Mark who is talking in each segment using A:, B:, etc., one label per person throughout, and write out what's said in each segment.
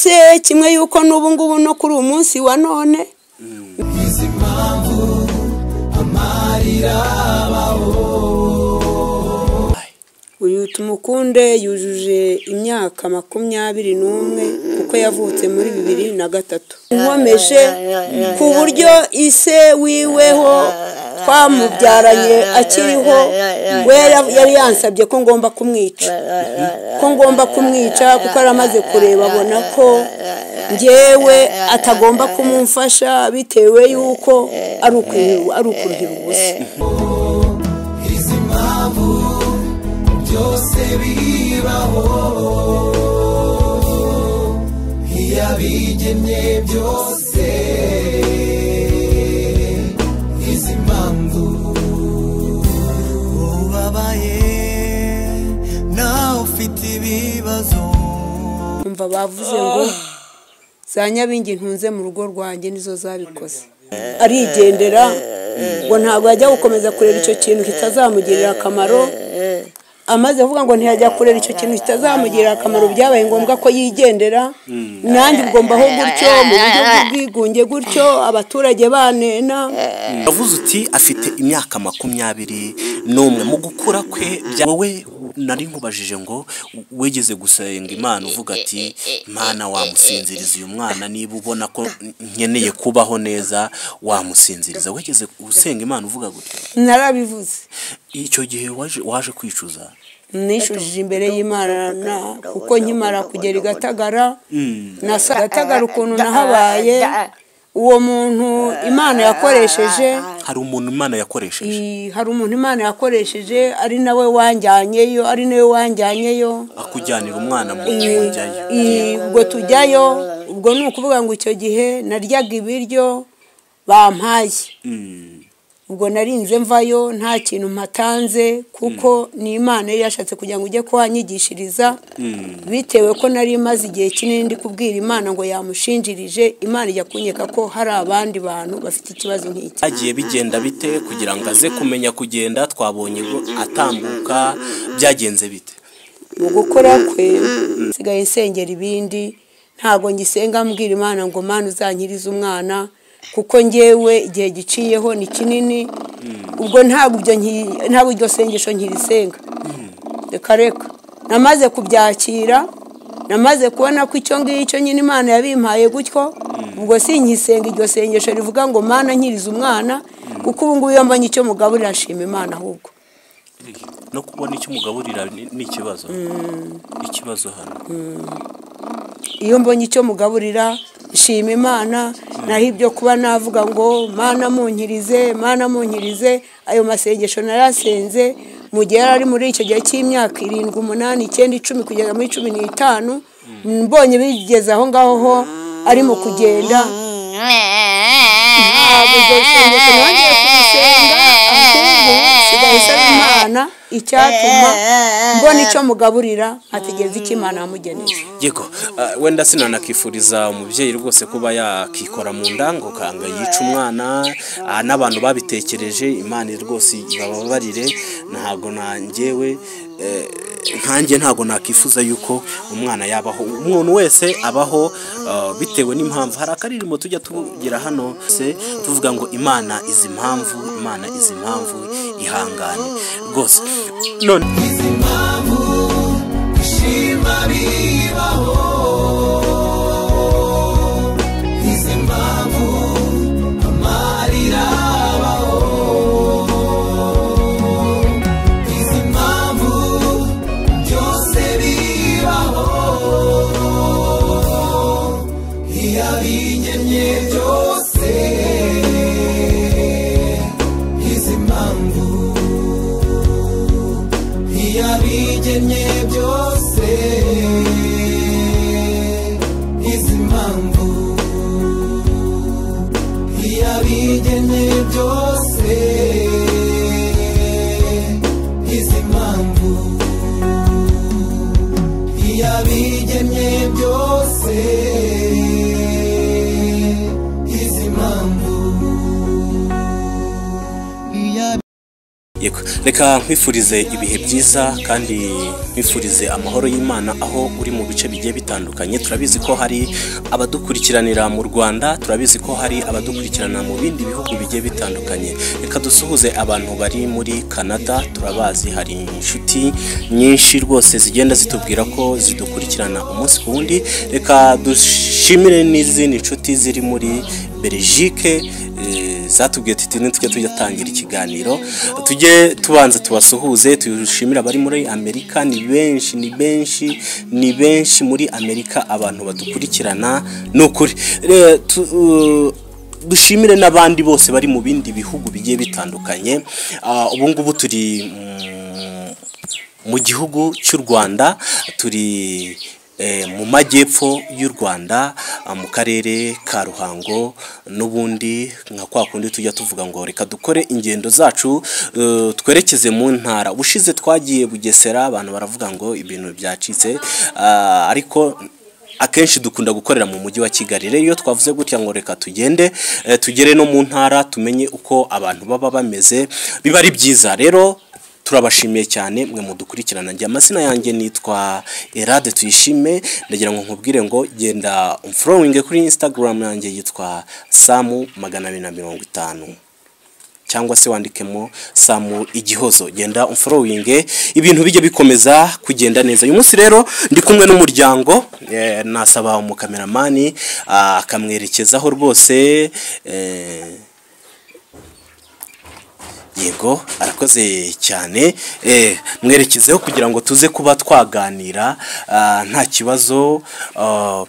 A: ndetse kimwe y'uko n'ubu ngubu no kuri uyu munsi wa none
B: izi mpamvu amarira abaho
A: uyu tumukunde yujuje imyaka makumyabiri n'umwe kuko yavutse muri bibiri na gatatu nkomeje ku buryo ise wiweho twamubyaranye akiriho we yari- yari yansabye ko ngomba kumwica ko ngomba kumwica kuko yari amaze kureba abona ko ngewe atagomba kumumfasha bitewe y'uko ari ukuri- ari ukuruhira ubusa
B: izi mpamvu byose bibaho iyabigennye byose izi mpamvu ubabaye nawe ufite ibibazo
A: umva bavuze ngo za nyabingi ntunze mu rugo rwanjye nizo zabikoze arigendera ngo ntabwo yajya gukomeza kureba icyo kintu kitazamugirira akamaro amaze kuvuga ngo ntiyajya kureba icyo kintu kitazamugirira akamaro byabaye ngombwa ko yigendera nanjye ubwo mbaho gutyo mu buryo bw'ubwigunge gutyo abaturage banena
C: Yavuze uti afite imyaka makumyabiri n'umwe mu gukura kwe bya- wowe nari nkubajije ngo wegeze gusenga imana uvuga ati mana wamusinziriza uyu mwana niba ubona ko nkeneye kubaho neza wamusinziriza wegeze gusenga imana uvuga gutya
A: narabivuze
C: icyo gihe waje waje kwicuza
A: nishujije imbere y'imana kuko nkimara kugera i gatagara nasa gatagara ukuntu nahabaye uwo muntu imana yakoresheje
C: hari umuntu imana yakoresheje
A: i- hari umuntu imana yakoresheje ari nawe wanjyanyeyo ari nawe wanjyanyeyo
C: akujyanira umwana mu
A: I-
C: njyayo
A: i- ubwo tujyayo ubwo ni ukuvuga ngo icyo gihe naryaga ibiryo bampaye ubwo narinze mvayo nta kintu mpatanze kuko ni imana yari yashatse kugira ngo ujye kuhanyigishiriza bitewe ko nari maze igihe kinini ndi kubwira imana ngo yamushinjirije imana ijya kunyeka ko hari abandi bantu bafite ikibazo nk'iki
C: byagiye bigenda bite kugira ngo aze kumenya kugenda twabonye ngo atambuka byagenze bite
A: mu gukora kwe nsigaye nsengera ibindi ntabwo ngisenga mbwira imana ngo mana uzankirize umwana kuko ngewe igihe giciyeho ni kinini ubwo ntabwo ibyo nki- ntabwo iryo sengesho nkirisenga reka reka namaze kubyakira namaze kubona ko icyo ngicyo nyine imana yabimpaye gutyo ubwo sinkisenga iryo sengesho rivuga ngo mana nkirize umwana kuko ubu ngubu iyo mbonye icyo mugaburira ashima imana ahubwo
C: no kubona icyo umugaburira ni ni ikibazo ikibazo hano
A: iyo mbonye icyo mugaburira nshima imana naho ibyo kuba navuga ngo mana munkirize mana munkirize ayo masengesho narasenze mu gihe yari ari muri icyo gihe cy'imyaka irindwi umunani icyenda icumi kugeza muri cumi n'itanu mbonye bigeze aho ngaho ho ari mu kugenda ntabwo ibyo bisengesho nongeye kubisenga ahubwo nsigaye nsaba imana icyatuma mbona icyo mugaburira nkategereza icyo imana yamugeneye
C: yego ah, wenda sinanakifuriza umubyeyi rwose kuba yakikora mu nda ngo kanga yica umwana ah, n'abantu babitekereje imana rwose bababarire ntabwo nangewe eh, nkanjye ntabwo nakifuza yuko umwana yabaho umuntu wese abaho ah, bitewe n'impamvu hari akaririmbo tujya tugira hano se tuvuga ngo imana izi impamvu imana izi impamvu ihangane rwose none
B: izi mpamvu ishima bibaho izi mpamvu amarira abaho izi mpamvu byose bibaho iyabigennye byose izi mpamvu iyo
C: reka nkwifurize ibihe byiza kandi nkwifurize amahoro y'imana aho uri mu bice bigiye bitandukanye turabizi ko hari abadukurikiranira mu rwanda turabizi ko hari abadukurikirana mu bindi bihugu bigiye bitandukanye reka dusuhuze abantu bari muri canada turabazi hari inshuti nyinshi rwose zigenda zitubwira ko zidukurikirana umunsi ku wundi reka dushimire n'izindi nshuti ziri muri belgique eh, zatubwiye tuti ntitujye tuyatangira ikiganiro tujye tubanza tubasuhuze tushimire abari muri amerika ni benshi ni benshi ni benshi muri amerika abantu badukurikirana ni ukuri Re- tu- uh, dushimire n'abandi bose bari mu bindi bihugu bigiye bitandukanye Ah, ubu ngubu turi mu- mu gihugu cy'u rwanda turi eh, mu majyepfo y'u rwanda ah, mu karere ka ruhango n'ubundi nka kwa kundi tujya tuvuga ngo reka dukore ingendo zacu eh, twerekeze mu ntara ubushize twagiye bugesera abantu baravuga ngo ibintu byacitse ah, ariko akenshi dukunda gukorera mu mujyi wa kigali rero iyo twavuze gutya ngo reka tugende eh, tugere no mu ntara tumenye uko abantu baba bameze biba ari byiza rero turabashimiye cyane mwe mudukurikirana njye amazina yanjye nitwa Erade Tuyishime ndagira ngo nkubwire ngo genda umfollowing kuri Instagram yanjye yitwa samu magana abiri na mirongo itanu cyangwa se wandikemo samu igihozo genda umforowinge ibintu bijya bikomeza kugenda neza uyu munsi rero ndi kumwe n'umuryango eh, nasaba umukameramani ah, akamwerekezaho rwose eh, yego arakoze cyane eh, mwerekezeho kugira ngo tuze kuba twaganira ah, nta kibazo ah,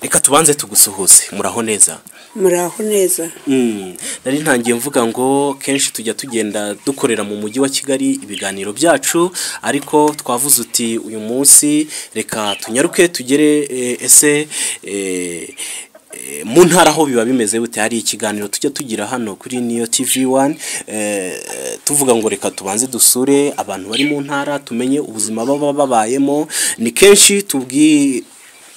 C: reka tubanze tugusuhuze muraho neza
A: muraho neza
C: Mm. nari ntangiye mvuga ngo kenshi tujya tugenda dukorera mu mujyi wa kigali ibiganiro byacu ariko twavuze uti uyu munsi reka tunyaruke tugere eh, ese eh, eh, mu ntara aho biba bimeze bute hari ikiganiro tujya tugira hano kuri niyo tv wani tuvuga ngo reka tubanze dusure abantu bari mu ntara tumenye ubuzima baba babayemo ni kenshi tubwi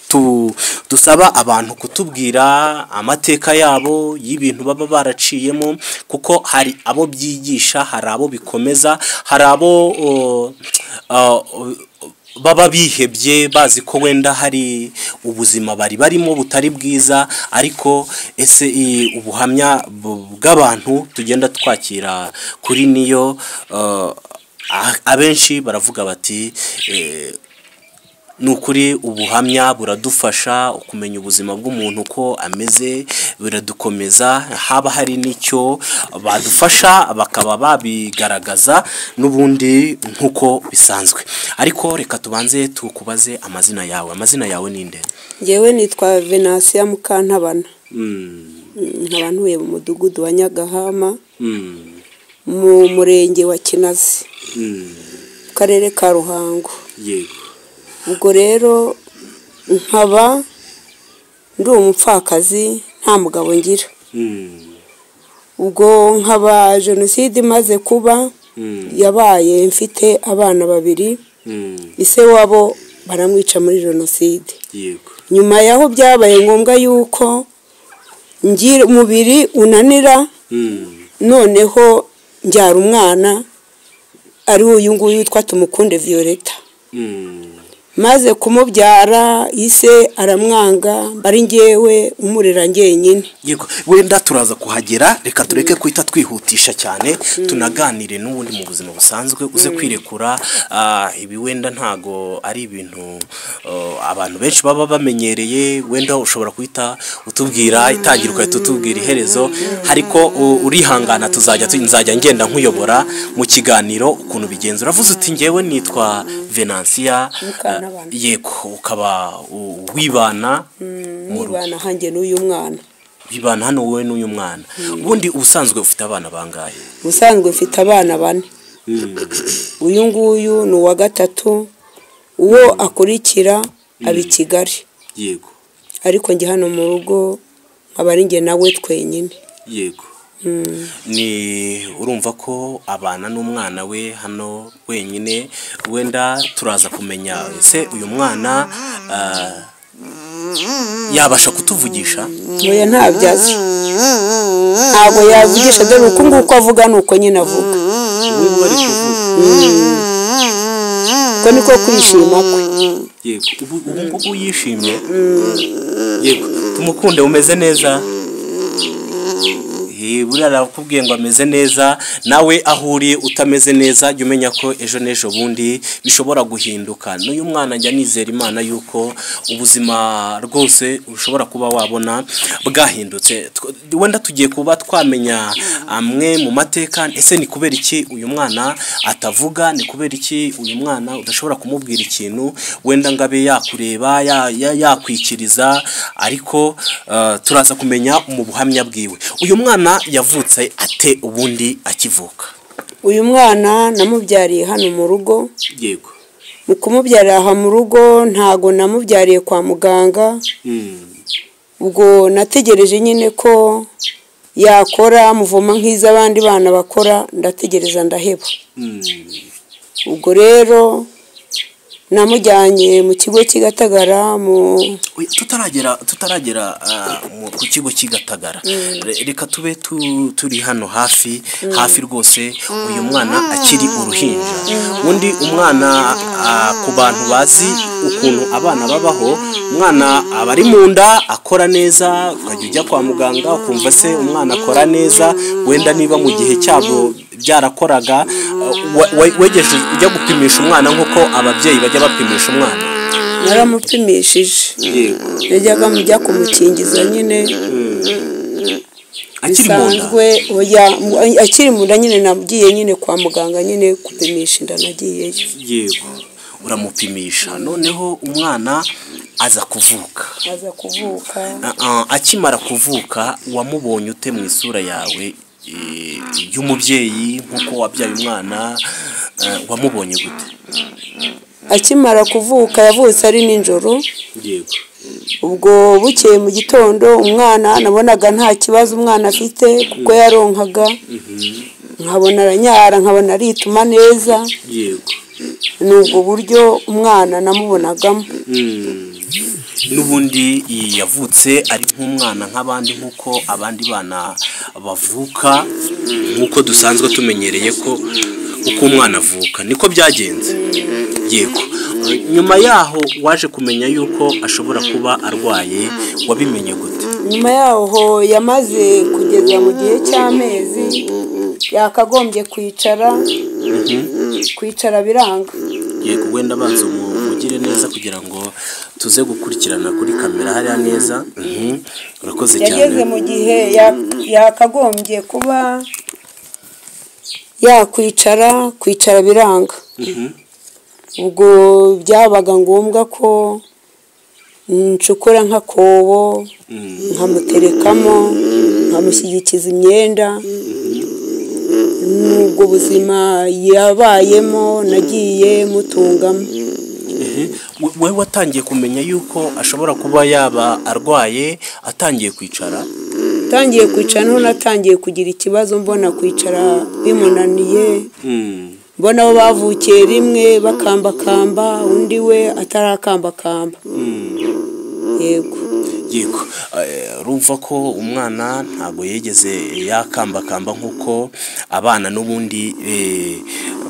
C: tu, dusaba abantu kutubwira amateka yabo y'ibintu baba baraciyemo kuko hari abo byigisha hari abo bikomeza hari abo o, a, o- baba bihebye bazi ko wenda hari ubuzima bari barimo butari bwiza ariko ese i- ubuhamya bu- bw'abantu tugenda twakira kuri niyo uh, a- abenshi baravuga bati eh, ni ukuri ubuhamya buradufasha kumenya ubuzima bw'umuntu uko ameze buradukomeza haba hari n'icyo badufasha bakaba babigaragaza n'ubundi nk'uko bisanzwe ariko reka tubanze tukubaze amazina yawe amazina yawe ni nde
A: ngewe nitwa venasiya mukantabana nkaba ntuye mu mudugudu wa nyagahama mu murenge wa kinazi mu karere ka ruhango
C: yego
A: ubwo rero nkaba ndi umupfakazi nta mugabo ngira ubwo nkaba jenoside imaze kuba yabaye mfite abana babiri ise wabo baramwica muri jenoside
C: yego
A: nyuma y'aho byabaye ngombwa yuko ngira umubiri unanira noneho mbyara umwana ari uyu nguyu witwa tumukunde violeta maze kumubyara ise aramwanga mbari ngewe umurera njyenyine
C: yego wenda turaza kuhagera reka tureke guhita twihutisha cyane tunaganire n'ubundi mu buzima busanzwe uze kwirekura ah, ibi wenda ntago ari ibintu oh, abantu benshi baba bamenyereye wenda ushobora guhita utubwira itangira ugahita utubwira iherezo ariko u- urihangana tuzajya tu- nzajya ngenda nkuyobora mu kiganiro ukuntu bigenza uravuze uti ngewe nitwa venansiya
A: Mukantabana.
C: yego ukaba u- wibana mu rugo
A: mwibana hanjye n'uyu mwana
C: ibana hano wowe n'uyu mwana ubundi ubusanzwe ufite abana bangahe
A: ubusanzwe mfite abana bane uyu nguyu ni uwa gatatu uwo akurikira aba i kigali
C: yego
A: ariko njye hano mu rugo nkaba ari njye nawe twenyine
C: yego ni urumva ko abana n'umwana we hano wenyine wenda turaza kumenya ese uyu mwana ah, yabasha kutuvugisha
A: ntoya ntabyo azi ntabwo yavugisha dore uku nguku avuga ni uko nyine avuga
C: n'ubu bari kuvuga
A: ko niko kwishima kwe
C: yego ubu ubu ngubu yishimye yego tumukunde umeze neza Eh, buriya arakubwiye ngo ameze neza nawe aho uri utameze neza jya umenya ko ejo n'ejo bundi bishobora guhinduka n'uyu mwana njya nizera imana yuko ubuzima rwose ushobora kuba wabona bwahindutse Tw- wenda tugiye kuba twamenya amwe mu mateka ese ni kubera iki uyu mwana atavuga ni kubera iki uyu mwana udashobora kumubwira ikintu wenda ngo abe yakureba ya- ya- yakwikiriza ariko eh, turaza kumenya mu buhamya bwiwe uyu mwana yavutse ate ubundi akivuka
A: uyu mwana namubyariye hano mu rugo
C: yego
A: mu kumubyarira aha mu rugo ntago namubyariye kwa muganga ubwo nategereje nyine ko yakora muvoma nk'iz'abandi bana bakora ndategereza ndaheba ubwo rero namujyanye mu kigo cy'i Gatagara mu
C: Oya, tutaragera tutaragera ah, mu- ku kigo cy'igatagara Re- reka tube tu- turi hano hafi hafi rwose uyu mwana akiri uruhinja undi umwana ah, ku bantu bazi ukuntu abana babaho umwana aba ari mu nda akora neza ukajya ujya kwa muganga ukumva se umwana akora neza wenda niba mu gihe cyabwo byarakoraga ah, wa- wa- wegeje ujya gupimisha umwana nk'uko ababyeyi bajya bapimisha umwana
A: naramupimishije yajyaga mujya kumukingiza nyine
C: akiri mu nda
A: bisanzwe oya, mu- akiri mu nda nyine nagiye nyine kwa muganga nyine gupimisha inda nagiyeyo
C: yego uramupimisha noneho umwana aza kuvuka
A: aza kuvuka
C: Ah, ah, akimara kuvuka wamubonye ute mu isura yawe eh, y'umubyeyi nk'uko wabyaye umwana eh, wamubonye gute
A: akimara kuvuka yavutse ari nijoro
C: yego
A: ubwo bukeye mu gitondo umwana nabonaga nta kibazo umwana afite kuko yaronkaga nkabona aranyara nkabona arituma neza
C: yego
A: ni ubwo buryo umwana namubonagamo
C: n'ubundi yavutse ari nk'umwana nk'abandi nk'uko abandi bana bavuka nk'uko dusanzwe tumenyereye ko uko umwana avuka niko byagenze yego nyuma yaho waje kumenya yuko ashobora kuba arwaye wabimenye gute
A: nyuma yaho yamaze kugeza mu gihe cy'amezi yakagombye kwicara kwicara biranga
C: yego wenda banza umuvugire neza kugira ngo tuze gukurikirana kuri kamera hariya neza Mhm. urakoze cyane
A: yageze mu gihe ya- yakagombye kuba yakwicara kwicara biranga
C: Mhm.
A: ubwo byabaga ngombwa ko ncukura nk'akobo nkamuterekamo nkamushyigikiza imyenda n'ubwo buzima yabayemo nagiye mutungamo
C: Ehe, we- wewe watangiye kumenya yuko ashobora kuba yaba arwaye atangiye kwicara
A: tangiye kwicara noneho natangiye kugira ikibazo mbona kwicara bimunaniye mbona bo bavukiye rimwe bakambakamba undi we atarakambakamba yego
C: yego eh, urumva ko umwana ntabwo yigeze yakambakamba nk'uko abana n'ubundi eh,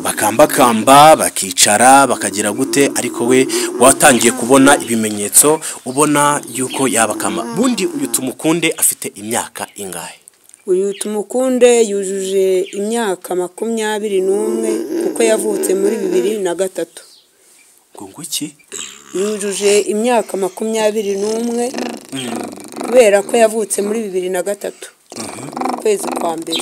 C: bakambakamba bakicara bakagira gute ariko we watangiye kubona ibimenyetso ubona yuko yabakamba bundi uyu tumukunde afite imyaka ingahe
A: uyu tumukunde yujuje imyaka makumyabiri n'umwe kuko yavutse muri bibiri na gatatu
C: ngo ngwiki
A: yujuje imyaka makumyabiri n'umwe kubera ko yavutse muri bibiri na gatatu ukwezi kwa mbere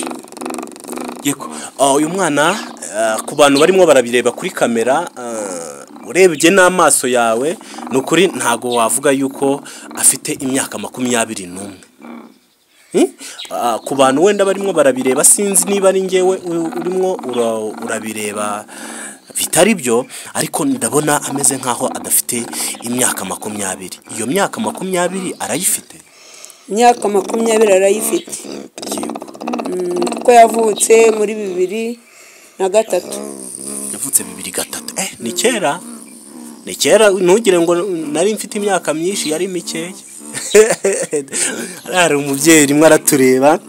C: yego Ah, uyu mwana ah, ku bantu barimo barabireba kuri kamera ah, urebye n'amaso yawe ni ukuri ntago wavuga yuko afite imyaka makumyabiri n'umwe Hmm? Ah, ku bantu wenda barimo barabireba sinzi niba ari ngewe u- urimo ura- urabireba bitari byo ariko ndabona ameze nk'aho adafite imyaka makumyabiri iyo myaka makumyabiri arayifite
A: imyaka makumyabiri arayifite Mm, kuko yavutse muri bibiri na gatatu
C: yavutse bibiri gatatu eh ni kera ni kera ntugire ngo nari mfite imyaka myinshi yari mikeya hari umubyeyi rimwe aratureba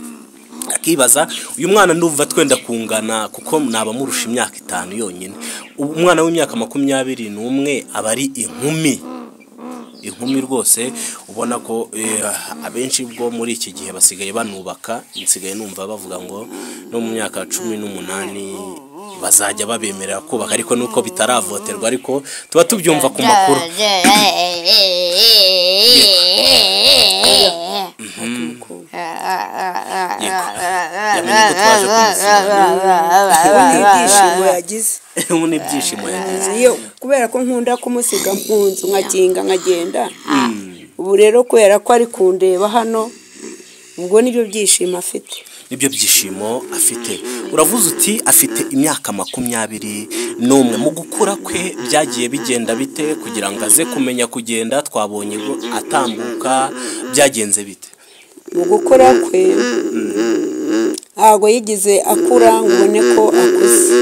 C: akibaza uyu mwana ndumva twenda kungana kuko nabamurusha imyaka itanu yonyine Ubu umwana w'imyaka makumyabiri n'umwe aba ari inkumi inkumi rwose ubona ko eh, abenshi bwo muri iki gihe basigaye banubaka nsigaye numva bavuga ngo no mu myaka cumi n'umunani bazajya babemerera kubaka ariko nuko bitaravoterwa ariko tuba tubyumva ku makuru yamenye ko twaje
A: ibyishimo yagize
C: ubu ni ibyishimo yagize
A: iyo kubera ko nkunda kumusiga mu nzu nkakinga nkagenda ubu rero kubera ko ari kundeba hano ubwo nibyo byishimo afite
C: nibyo byishimo afite uravuze uti afite imyaka makumyabiri n'umwe mu gukura kwe byagiye bigenda bite kugira ngo aze kumenya kugenda twabonye ngo atambuka byagenze bite
A: mu gukora kwe ntabwo yigize akura ngo ubone ko akuze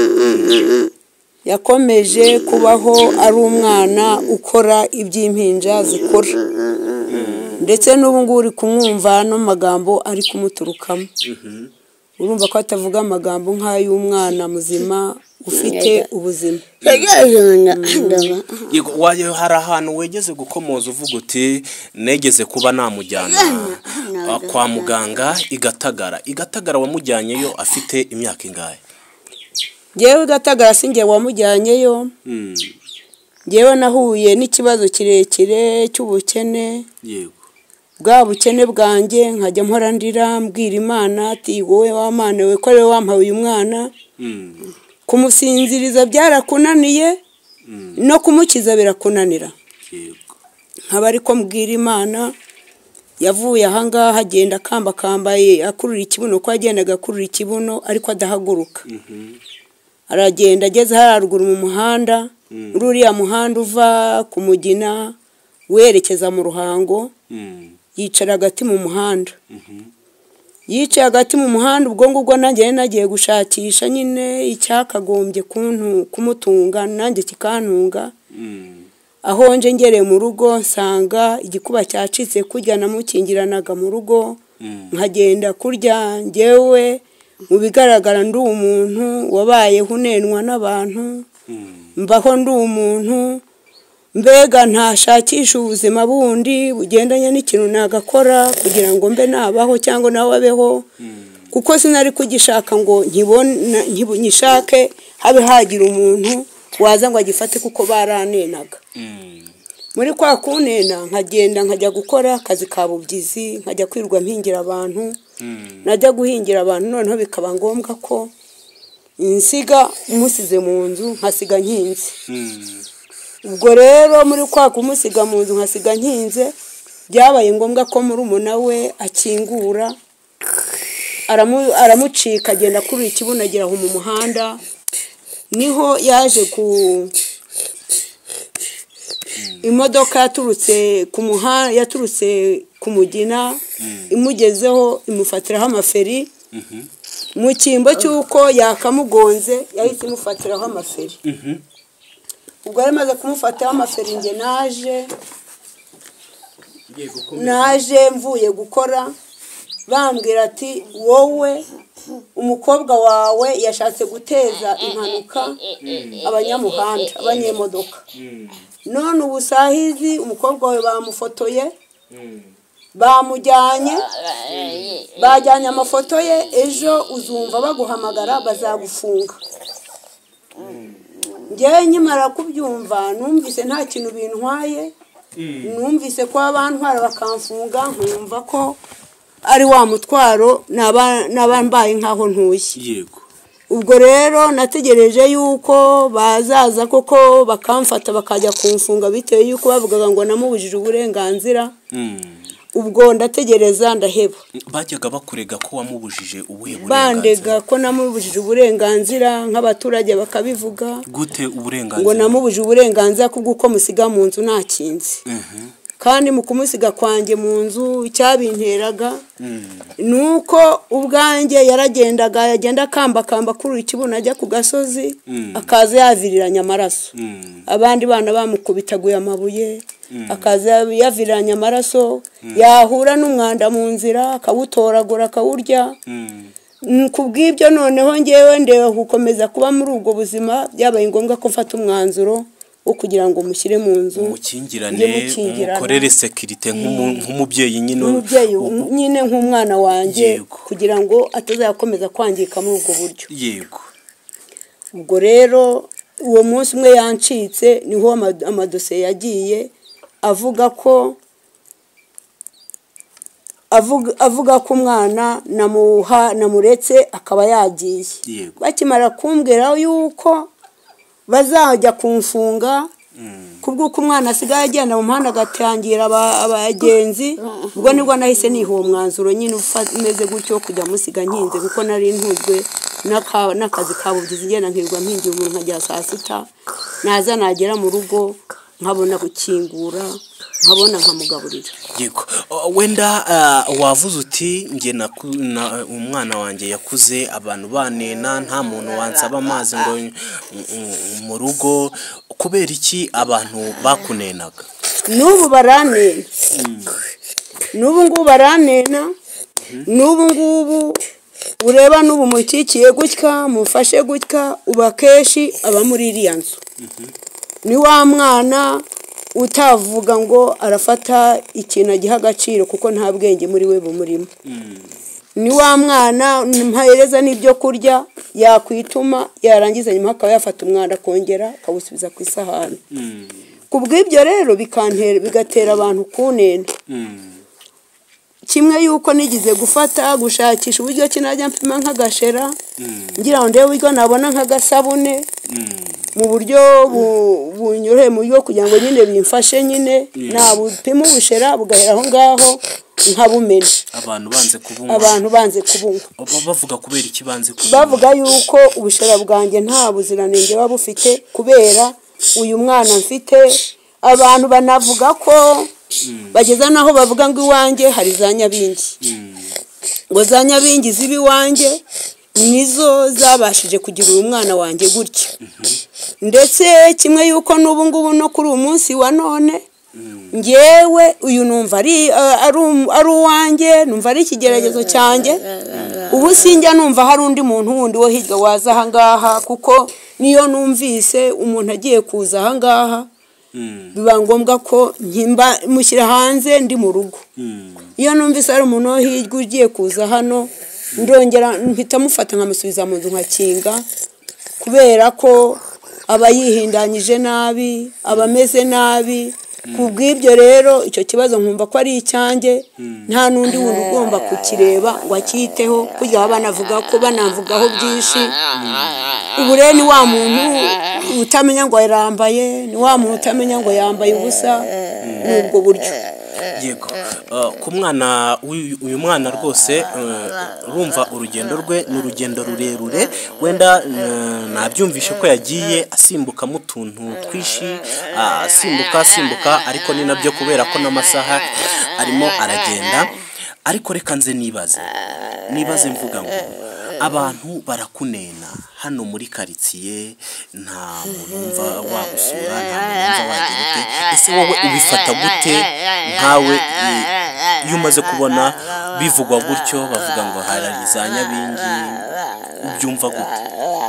A: yakomeje kubaho ari umwana ukora iby'impinja zikora ndetse n'ubu ngubu uri kumwumva ano magambo ari kumuturukamo urumva ko atavuga amagambo nk'ay'umwana muzima ufite ubuzima
C: Yego, wayo hari ahantu wegeze gukomoza uvuga uti negeze kuba namujyana ah, kwa muganga igatagara igatagara wamujyanyeyo afite imyaka ingahe
A: ngewe gatagara si ngewe wamujyanyeyo
C: Mm,
A: ngewe nahuye n'ikibazo kirekire cy'ubukene
C: yego
A: bwa bukene bwanjye nkajya mpora ndira mbwira imana ati wowe wamana we ko ariwe wampaye uyu mwana
C: Mm,
A: kumusinziriza byarakunaniye no kumukiza birakunanira
C: yego
A: nkaba ariko mbwira imana yavuye ahangaha agenda akambakambaye akurura ikibuno ko yagendaga akurura ikibuno ariko adahaguruka aragenda ageze hariya ruguru mu muhanda muri uriya muhanda uva ku mugina werekeza mu ruhango
C: Mm,
A: yicara hagati mu muhanda yicaye hagati mu muhanda ubwo ngubwo nanjye yari nagiye gushakisha nyine icyakagombye kuntu- kumutunga nanjye kikantunga
C: mm,
A: aho nje ngereye mu rugo nsanga igikuba cyacitse kurya namukingiranaga mu rugo
C: mm.
A: nkagenda kurya ngewe mu bigaragara ndi umuntu wabayeho unenwa n'abantu mbaho ndi umuntu mbega ntashakisha ubuzima bundi bugendanye n'ikintu nagakora kugira ngo mbe nabaho cyangwa nawe abeho kuko sinari kugishaka ngo nkibona nkibu- nyishake habe hagira umuntu waza ngo agifate kuko baranenaga muri kwa kunena nkagenda nkajya gukora akazi ka bubyizi nkajya kwirwa mpingira abantu najya guhingira abantu noneho bikaba ngombwa ko insiga umusize mu nzu nkasiga nkinze ubwo rero muri kwa kumusiga mu nzu nkasiga nkinze byabaye ngombwa ko murumuna we akingura aramu- aramucika agenda akurura ikibuno agera aho mu muhanda niho yaje ku imodoka yaturutse ku muhanda yaturutse ku mugina imugezeho imufatiraho amaferi mu cyimbo cy'uko yakamugonze yahise imufatiraho amaferi ubwo yari amaze kumufataho amaferi nge naje naje mvuye gukora bambwira ati wowe umukobwa wawe yashatse guteza impanuka abanyamuhanda abanyemodoka none ubu saa hizi umukobwa wawe bamufotoye bamujyanye bajyanye amafoto ye ejo uzumva baguhamagara bazagufunga ngewe nkimara kubyumva numvise nta kintu bintwaye numvise ko abantwara bakamfunga nkumva ko ari wa mutwaro naba- naba mbaye nk'aho ntuye
C: yego
A: ubwo rero nategereje yuko bazaza koko bakamfata bakajya kumfunga bitewe yuko bavugaga ngo namubujije uburenganzira
C: Mm.
A: ubwo ndategereza ndaheba
C: bajyaga bakurega ko wamubujije ubuhe
A: bandega
C: burenganzira
A: ko namubujije uburenganzira nk'abaturage bakabivuga
C: gute
A: ngo
C: uburenganzira
A: namubujije uburenganzira kubwo uko musiga mu nzu nakinze
C: Mhm.
A: kandi mu kumusiga kwanjye mu nzu icyabinteraga ni uko ubwanjye yaragendaga yagenda akambakamba akurura ikibuno ajya ku gasozi akaza yaviriranye amaraso
C: Mm.
A: abandi bana bamukubitaguye amabuye akaza yaviriranye amaraso yahura n'umwanda mu nzira akawutoragura akawurya
C: Mm.
A: Mm, ku bw'ibyo noneho ngewe ndeba gukomeza kuba muri ubwo buzima byabaye ngombwa ko mfata umwanzuro wo kugira ngo mushyire mu nzu
C: umukingirane
A: mujye mukingirana.
C: umukorere sekirite nk'umu- nk'umubyeyi nyine
A: umubyeyi nyine nk'umwana wanjye
C: Yego.
A: kugira ngo atazakomeza kwangirika muri ubwo buryo
C: yego
A: ubwo rero uwo munsi umwe yancitse niho ama- amadosiye yagiye avuga ko avuga, avuga ko umwana namuha namuretse akaba yagiye
C: Yego.
A: bakimara kumbwira yuko bazajya kumfunga kubw'uko umwana asigaye agenda mu muhanda agatangira aba- abagenzi ubwo nibwo nahise niha uwo mwanzuro nyine ufa- umeze gutyo wo kujya musiga nkinze kuko nari ntujwe n'aka- n'akazi ka bubyizi igenda nkirirwa mpingiye umuntu nkajya saa sita naza nagera mu rugo nkabona gukingura nkabona nkamugaburira
C: yego O- wenda ah, wavuze uti nge naku- na- umwana wanjye yakuze abantu banena nta muntu wansaba amazi ngo n- n- mu rugo kubera iki abantu bakunenaga
A: n'ubu baranena n'ubu ngubu baranena n'ubu ngubu ureba n'ubu mukikiye gutya mufashe gutya uba akenshi aba muri iriya nzu ni wa mwana utavuga ngo arafata ikintu agiha agaciro kuko nta bwenge muri we bumurimo ni wa mwana ntahereza n'ibyo kurya yakwituma yarangiza nyuma akaba yafata umwanda akongera akawusubiza ku isahani ku bw'ibyo rero bikantera bigatera abantu kunena kimwe yuko nigize gufata gushakisha uburyo ki najya mpima nk'agashera ngira ngo ndebe uburyo nabona nk'agasabune mu buryo bu- bunyoroheye mu buryo kugira ngo nyine bimfashe nyine nabupima ubushera bugahera aho ngaho nkabumena
C: abantu banze kubunywa
A: abantu banze kubunywa
C: Ba- bavuga kubera iki banze kubunywa
A: bavuga yuko ubushera bwanjye nta buziranenge buba bufite kubera uyu mwana mfite abantu banavuga ko bageza n'aho bavuga ngo iwanjye hari za nyabingi ngo za nyabingi ziba iwanjye nizo zabashije kugira uyu mwana wanjye gutya ndetse kimwe yuko n'ubu ngubu no kuri uyu munsi wa none ngewe uyu numva ari ari um- ari uwanjye numva ari ikigeragezo cyanjye ubu sinjya numva hari undi muntu wundi wo hirya waza ahangaha kuko niyo numvise umuntu agiye kuza ahangaha biba ngombwa ko nkimba mushyira hanze ndi mu rugo iyo numvise hari umuntu wo hirya ugiye kuza hano ndongera mpita mufata nkamusubiza mu nzu nkakinga kubera ko aba yihindanyije nabi aba ameze nabi ku bw'ibyo rero icyo kibazo nkumva ko ari icyanjye nta n'undi muntu ugomba kukireba ngo acyiteho kujya baba banavuga ko banamvugaho byinshi ubu rero ni wa muntu utamenya ngo yarambaye ni wa muntu utamenya ngo yambaye ubusa ni ubwo buryo
C: yego Ah, ku mwana w'uyu- uyu mwana rwose eh, urumva urugendo rwe ni urugendo rurerure wenda eh, nabyumvishe ko yagiye asimbukamo utuntu twinshi ah, asimbuka asimbuka ariko ni nabyo kubera ko n'amasaha arimo aragenda ariko reka nze nibaze nibaze mvuga ngo abantu barakunena hano muri karitsiye nta muntu wumva wagusura nta muntu wumva wagira ute ese wowe ubifata gute nkawe i- iyo umaze kubona bivugwa gutyo bavuga ngo hari za nyabingi ubyumva gute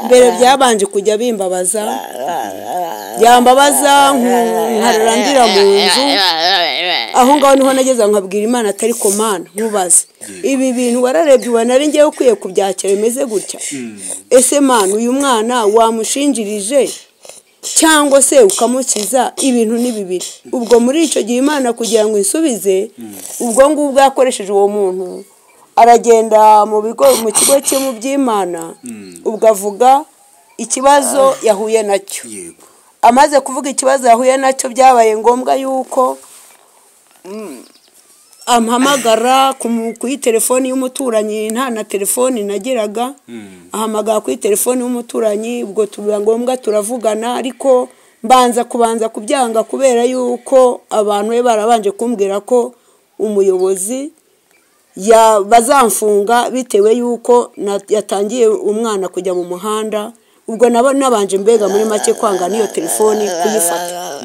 A: mbere byabanje kujya bimbabaza byambabaza nku- nkararandira mu nzu aho ngaho niho nageze aho nkabwira imana atari ko mana nkubaze ibi bintu wararebye ubona ari ngewe ukwiye kubyakira bimeze gutya ese mana uyu mwana wamushinjirije cyangwa se ukamukiza ibintu ni bibiri ubwo muri icyo gihe imana kugira ngo isubize ubwo ngubwo yakoresheje uwo muntu aragenda mu bigo mu kigo cye mu by'imana ubwo avuga ikibazo yahuye nacyo
C: yego
A: amaze kuvuga ikibazo yahuye nacyo byabaye ngombwa yuko mm, ampamagara ku mu- kuri telefoni y'umuturanyi nta na telefoni nagiraga ahamagara kuri telefoni y'umuturanyi ubwo tuba ngombwa turavugana ariko mbanza kubanza kubyanga kubera yuko abantu be barabanje kumbwira ko umuyobozi ya- bazamfunga bitewe y'uko na- yatangiye umwana kujya mu muhanda ubwo nabo nabanje mbega muri make kwanga n'iyo telefoni kuyifata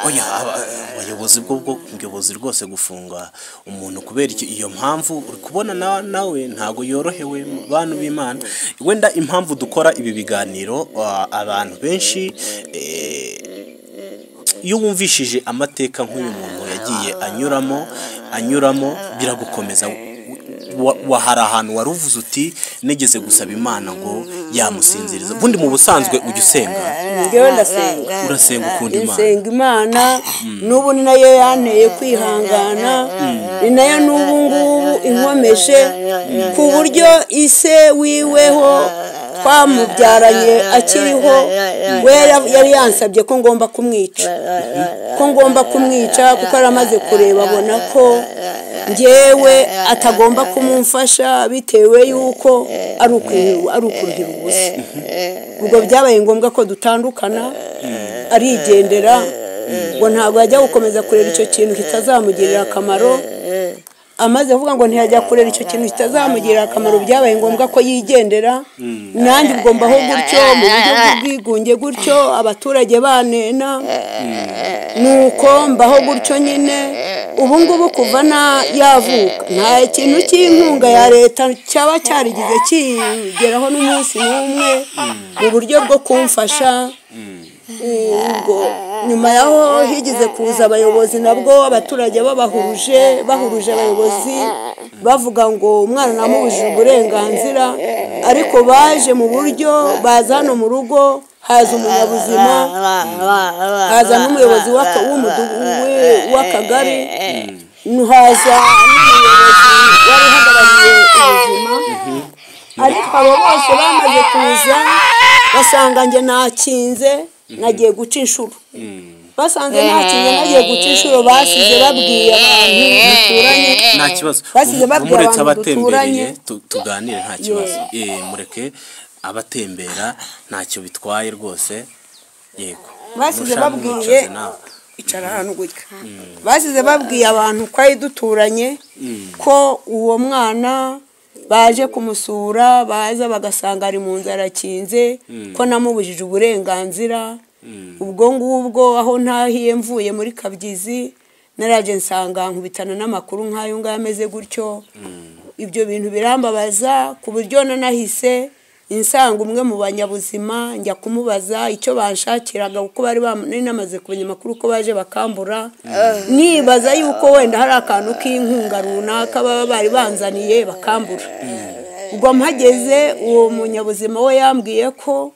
C: oya aba- abayobozi ubuyobozi bwo bwo ubuyobozi rwose gufunga umuntu kubera iki- iyo mpamvu uri kubona na- nawe ntabwo yorohewe mu bantu b'imana wenda impamvu dukora ibi biganiro ah, abantu benshi eh, iyo wumvishije amateka nk'uyu muntu yagiye anyuramo anyuramo biragukomeza Wa- wa- hari ahantu wari uvuze uti negeze gusaba imana ngo yamusinziriza ubundi mu busanzwe ujya usenga
A: njyewe ndasenga
C: urasenga ukunda imana
A: nsenga imana n'ubu ni nayo yanteye kwihangana ni nayo n'ubu ngubu inkomeje ku buryo ise wiweho twamubyaranye akiriho we yari- yari yansabye ko ngomba kumwica ko ngomba kumwica kuko yari amaze kureba abona ko njyewe atagomba kumumfasha bitewe y'uko ari ukurihirwa ari ukuruhira ubusa ubwo byabaye ngombwa ko dutandukana arigendera ngo ntabwo yajya gukomeza kureba icyo kintu kitazamugirira akamaro amaze kuvuga ngo ntiyajya kureba icyo kintu kitazamugirira akamaro byabaye ngombwa ko yigendera nanjye ubwo mbaho gutyo mu buryo bw'ubwigunge gutyo abaturage banena nuko mbaho gutyo nyine ubu ngubu kuva na yavuka nta kintu cy'inkunga ya leta cyaba cyarigize kigeraho n'umunsi n'umwe mu buryo bwo kumfasha ubwo nyuma yaho higize kuza abayobozi nabwo abaturage babahuruje bahuruje abayobozi bavuga ngo umwana namubujije uburenganzira ariko baje mu buryo baza hano mu rugo haza umunyabuzima haza n'umuyobozi w'aka- w'umudugu- we- w'akagari haza n'umuyobozi wari uhagarariye ubuzima ariko abo bose bamaze kuza basanga njye nakinze nagiye guca inshuro basanze nakinze nagiye guca inshuro basize babwiye abantu duturanye
C: nta kibazo
A: basize
C: Mu-
A: babwira
C: muretse
A: abantu duturanye
C: abatembereye tu- tuganire nta kibazo Eh, mureke abatembera ntacyo bitwaye rwose yego
A: basize
C: Mushaka
A: babwiye
C: mwicaze nawe.
A: icara ahantu gutya basize babwiye abantu twari duturanye ko uwo mwana baje kumusura baza bagasanga ari mu nzu arakinze ko namubujije uburenganzira ubwo ngubwo aho ntahiye mvuye muri kabyizi naraje nsanga nkubitana n'amakuru nk'ayo ngayo ameze gutyo ibyo bintu birambabaza ku buryo nanahise insanga umwe mu banyabuzima njya kumubaza icyo banshakiraga kuko bari bam- nari namaze kumenya amakuru ko baje bakambura nibaza yuko wenda hari akantu k'inkunga runaka baba bari banzaniye bakambura ubwo mpageze uwo munyabuzima we yambwiye ko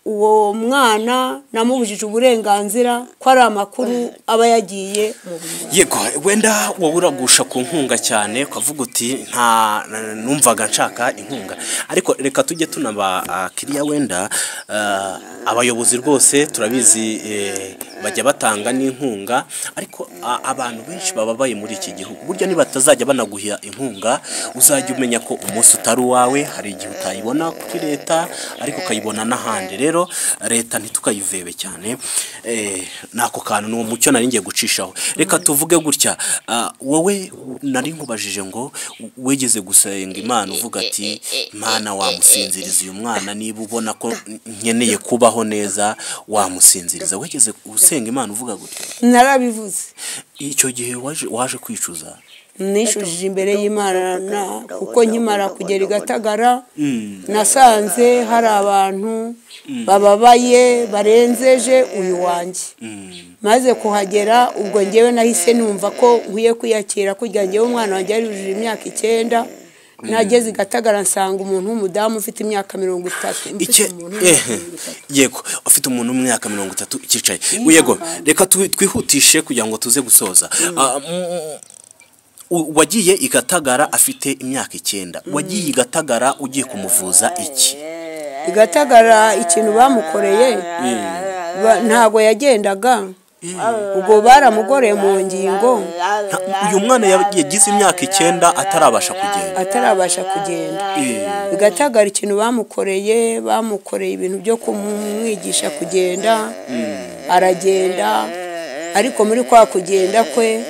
A: uwo mwana namubujije uburenganzira ko ari amakuru aba yagiye mu buyobozi.
C: yego wenda wowe uragusha ku nkunga cyane ukavuga uti nta numvaga nshaka inkunga ariko reka tujye tunaba abakiriya wenda ah, abayobozi rwose turabizi eh, bajya batanga n'inkunga ariko a- abantu benshi bababaye muri iki gihugu burya nibatazajya banaguha inkunga uzajya umenya ko umunsi utari uwawe hari igihe utayibona kuri leta ariko ukayibona n'ahandi rero leta ntitukayivebe cyane eh, n'ako kantu ni umucyo nari ngiye gucishaho reka tuvuge gutya ah, wowe nari nkubajije ngo wegeze gusenga imana uvuga ati mwana wamusinziriza uyu mwana niba ubona ko nkeneye kubaho neza wamusinziriza wegeze usenga imana uvuga gutya
A: narabivuze
C: icyo gihe waje waje kwicuza
A: nishujije imbere y'imana na- kuko nkimara kugera i gatagara nasanze hari abantu bababaye barenzeje uyu wanjye maze kuhagera ubwo ngewe nahise numva ko nkwiye kwiyakira kugira ngewe umwana wanjye yari yujuje imyaka icyenda nageze i gatagara nsanga umuntu w'umudamu ufite imyaka mirongo itatu
C: Icye-
A: mfite umuntu
C: eh, yego ufite umuntu w'imyaka mirongo itatu ukicaye yego reka tu- twihutishe kugira ngo tuze gusoza Ah, mm, u- wagiye i gatagara afite imyaka icyenda wagiye i gatagara ugiye kumuvuza iki
A: i gatagara ikintu bamukoreye ba- ntabwo yagendaga ubwo baramugoreye mu ngingo
C: Nta- uyu mwana yab- yagize imyaka icyenda atarabasha kugenda
A: atarabasha kugenda bigatagara ikintu bamukoreye bamukoreye ibintu byo kumwigisha kugenda aragenda ariko muri kwa kugenda kwe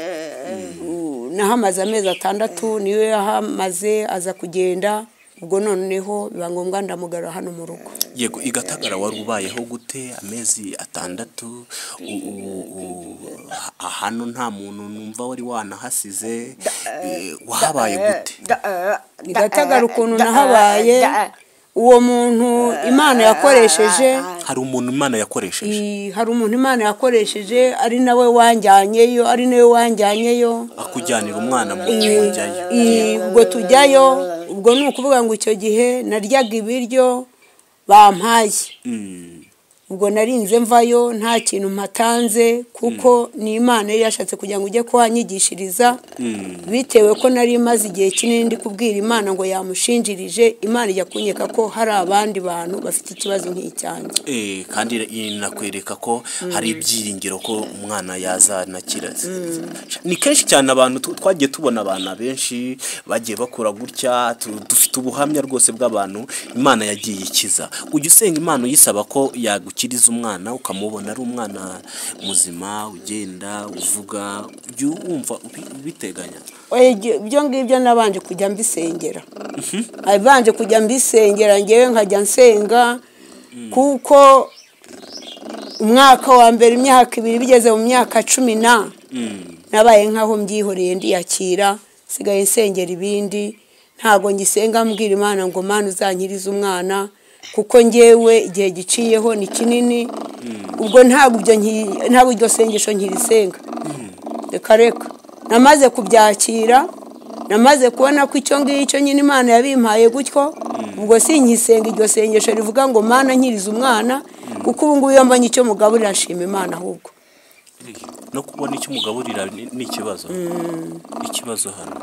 A: u- nahamaze amezi atandatu niyo yahamaze aza kugenda ubwo noneho biba ngombwa ndamugarura hano mu rugo
C: yego igatagara wari ubayeho gute amezi atandatu u- u- u- ha- hano nta muntu numva wari wanahasize eh, wahabaye gute
A: igatagara ukuntu nahabaye uwo muntu imana yakoresheje
C: hari umuntu imana yakoresheje
A: i- hari umuntu imana yakoresheje ari nawe wanjyanyeyo ari nawe wanjyanyeyo
C: akujyanira umwana mu
A: I-
C: njyayo
A: i- ubwo tujyayo ubwo ni ukuvuga ngo icyo gihe naryaga ibiryo bampaye
C: Mm.
A: ubwo narinze mvayo nta kintu mpatanze kuko ni imana yari yashatse kugira ngo ujye kuhanyigishiriza bitewe ko nari imaze igihe kinini ndi kubwira imana ngo yamushinjirije imana ijya kunyeka ko hari abandi bantu bafite ikibazo nk'icyanjye
C: Eh, kandi inakwereka ko hari ibyiringiro ko umwana yazana kirazi ni kenshi cyane abantu tu- twagiye tubona abana benshi bagiye bakura gutya tu- dufite ubuhamya rwose bw'abantu imana yagiye ikiza ujya usenga imana uyisaba ko yagukiriza umwana ukamubona ari umwana muzima ugenda uvuga ujya wumva ubi- ubiteganya
A: Oya, ibyo- ibyo ngibyo nabanje kujya mbisengera abanje kujya mbisengera ngewe nkajya nsenga kuko umwaka wa mbere imyaka ibiri bigeze mu myaka cumi na nabaye nk'aho mbyihoreye ndiyakira nsigaye nsengera ibindi ntabwo ngisenga mbwira imana ngo mana uzankirize umwana kuko ngewe igihe giciyeho ni kinini ubwo ntabwo ibyo nki- ntabwo iryo sengesho nkirisenga reka reka namaze kubyakira namaze kubona ko icyo ngicyo nyine imana yabimpaye gutyo ubwo sinkisenga iryo sengesho rivuga ngo mana nkiriza umwana kuko ubu ngubu iyo mbonye icyo mugaburira ashima imana ahubwo
C: no kubona icyo umugaburira ni ni ikibazo ikibazo hano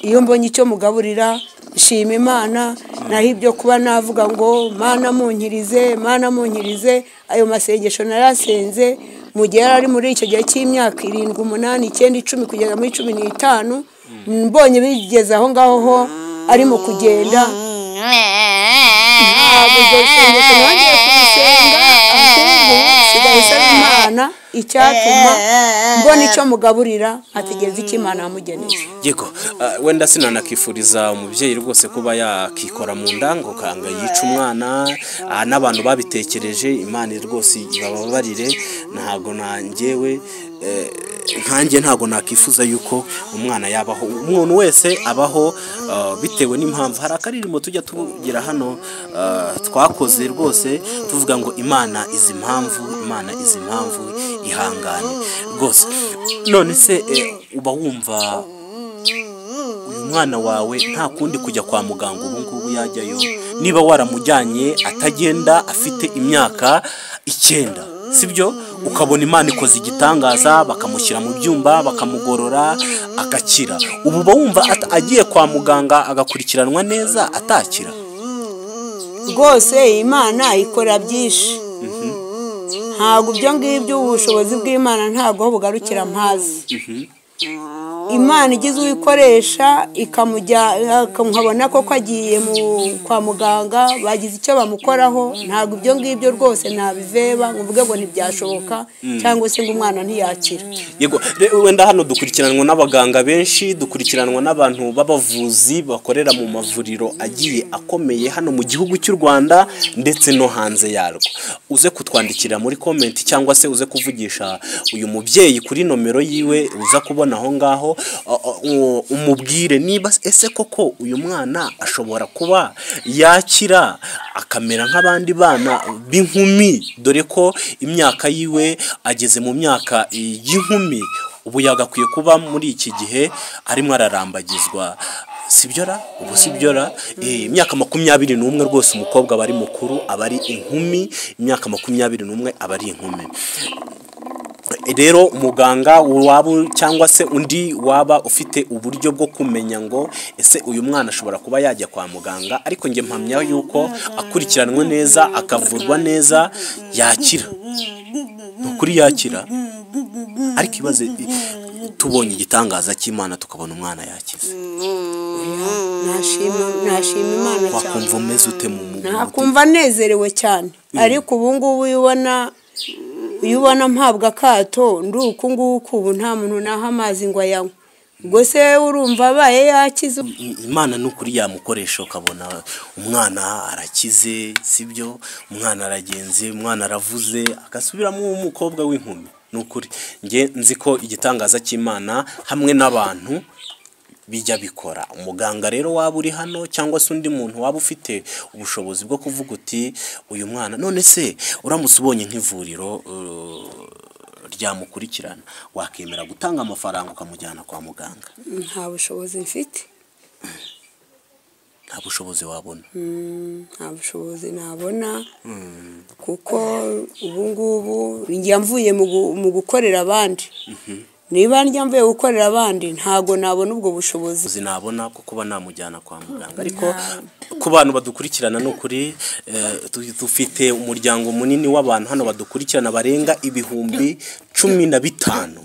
A: iyo mbonye icyo mugaburira nshima imana naho ibyo kuba navuga ngo mana munkirize mana munkirize ayo masengesho narasenze mu gihe yari ari muri icyo gihe cy'imyaka irindwi umunani icyenda icumi kugeza muri cumi n'itanu mbonye bigeze aho ngaho ho ari mu kugenda ntabwo iryo sengesho nongeye kurisenga ahubwo nsigaye nsaba imana icyatuma mbona icyo mugaburira ategereza icyo imana yamugeneye
C: yego ah, wenda sinanakifuriza umubyeyi rwose kuba yakikora mu ndango kanga yica umwana ah, n'abantu babitekereje imana rwose bababarire ntabwo nanjyewe eh, nkanjye ntabwo nakifuza yuko umwana yabaho umuntu wese abaho ah, bitewe n'impamvu hari akaririmbo tujya tugira hano ah, twakoze rwose tuvuga ngo imana izi impamvu imana izi impamvu ihangane rwose none se eh, uba wumva umwana wawe nta kundi kujya kwa muganga ubu ngubu yajyayo niba waramujyanye atagenda afite imyaka icyenda sibyo ukabona imana ikoze igitangaza bakamushyira mu byumba bakamugorora agakira ubu uba wumva at- agiye kwa muganga agakurikiranwa neza atakira
A: rwose imana ikora byinshi ntabwo ibyo ngibyo ubushobozi bw'imana ntabwo aho bugarukira mpazi imana igize uyikoresha ikamujya nkamubona koko agiye mu- kwa muganga bagize icyo bamukoraho ntabwo ibyo ngibyo rwose nabiveba ngo mvuge ngo ntibyashoboka cyangwa se ngo umwana ntiyakira
C: yego re- wenda hano dukurikiranwa n'abaganga benshi dukurikiranwa n'abantu b'abavuzi bakorera mu mavuriro agiye akomeye hano mu gihugu cy'u rwanda ndetse no hanze yarwo uze kutwandikira muri komenti cyangwa se uze kuvugisha uyu mubyeyi kuri nomero yiwe uza kubona aho ngaho o- o- u- umubwire niba ese koko uyu mwana ashobora kuba yakira akamera nk'abandi bana b'inkumi dore ko imyaka yiwe ageze mu myaka y'inkumi ubu yagakwiye kuba muri iki gihe arimo ararambagizwa sibyora ubu sibyora Eh, imyaka makumyabiri n'umwe rwose umukobwa aba ari mukuru aba ari inkumi imyaka makumyabiri n'umwe aba ari inkumi rero umuganga waba cyangwa se undi waba ufite uburyo bwo kumenya ngo ese uyu mwana ashobora kuba yajya kwa muganga ariko njye mpamya yuko akurikiranwe neza akavurwa neza yakira ni ukuri yakira ariko ibaze tubonye igitangaza cy'imana tukabona umwana yakize
A: nashima nashima imana cyane
C: wakumva umeze ute mu mu- mu mutima
A: ntakumva anezerewe cyane ariko ubu ngubu iyo ubona iyo ubona mpabwa akato ndi uku nguku ubu nta muntu naha amazi ngo ayanywe ubwo se urumva abaye yakize
C: imana ni ukuri yamukoresha ukabona umwana arakize sibyo umwana aragenze umwana aravuze agasubiramo umukobwa w'inkumi ni ukuri nge nzi ko igitangaza cy'imana hamwe n'abantu bijya bikora umuganga rero waba uri hano cyangwa se undi muntu waba ufite ubushobozi bwo kuvuga uti uyu mwana none se uramutse ubonye nk'ivuriro uh, ryamukurikirana wakemera gutanga amafaranga ukamujyana kwa muganga
A: nta bushobozi mfite
C: nta bushobozi wabona
A: Mm, nta bushobozi nabona kuko ubu ngubu njya mvuye mu gu- mu gukorera abandi niba njya mvuye gukorera abandi ntabwo nabona ubwo bushobozi
C: uzi nabona ko kuba namujyana kwa muganga ariko ku bantu badukurikirana ni ukuri eh, tu- dufite umuryango munini w'abantu hano badukurikirana barenga ibihumbi cumi na bitanu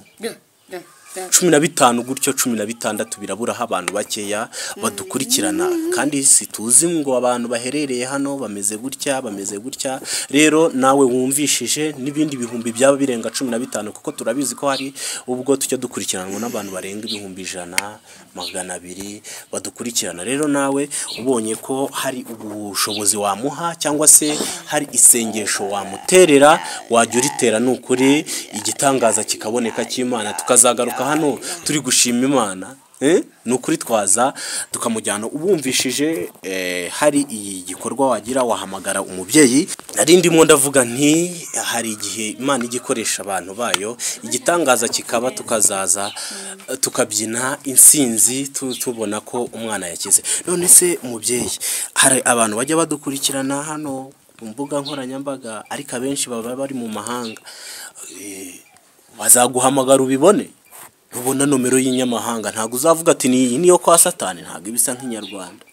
C: cumi na bitanu gutyo cumi na bitandatu biraburaho abantu bakeya badukurikirana kandi situzi ngo abantu baherereye hano bameze gutya bameze gutya rero nawe wumvishije n'ibindi bihumbi byaba birenga cumi na bitanu kuko turabizi ko hari ubwo tujya dukurikiranwa n'abantu barenga ibihumbi ijana magana abiri badukurikirana rero nawe ubonye ko hari ubushobozi wamuha cyangwa se hari isengesho wamuterera wajya uritera ni ukuri igitangaza kikaboneka cy'imana tukazagaruka hano turi gushima imana Eh, ni ukuri twaza tukamujyana ubumvishije eh, hari iyi gikorwa wagira wahamagara umubyeyi nari ndimo ndavuga nti hari igihe imana ijya ikoresha abantu bayo igitangaza kikaba tukazaza eh, tukabyina insinzi tu- tubona ko umwana yakize none se umubyeyi hari abantu bajya badukurikirana hano ku mbuga nkoranyambaga ariko abenshi baba bari mu mahanga Eh, bazaguhamagara ubibone ntubona nomero y'inyamahanga ntabwo uzavuga ati ni iyi niyo kwa satani ntabwo iba isa nk'inyarwanda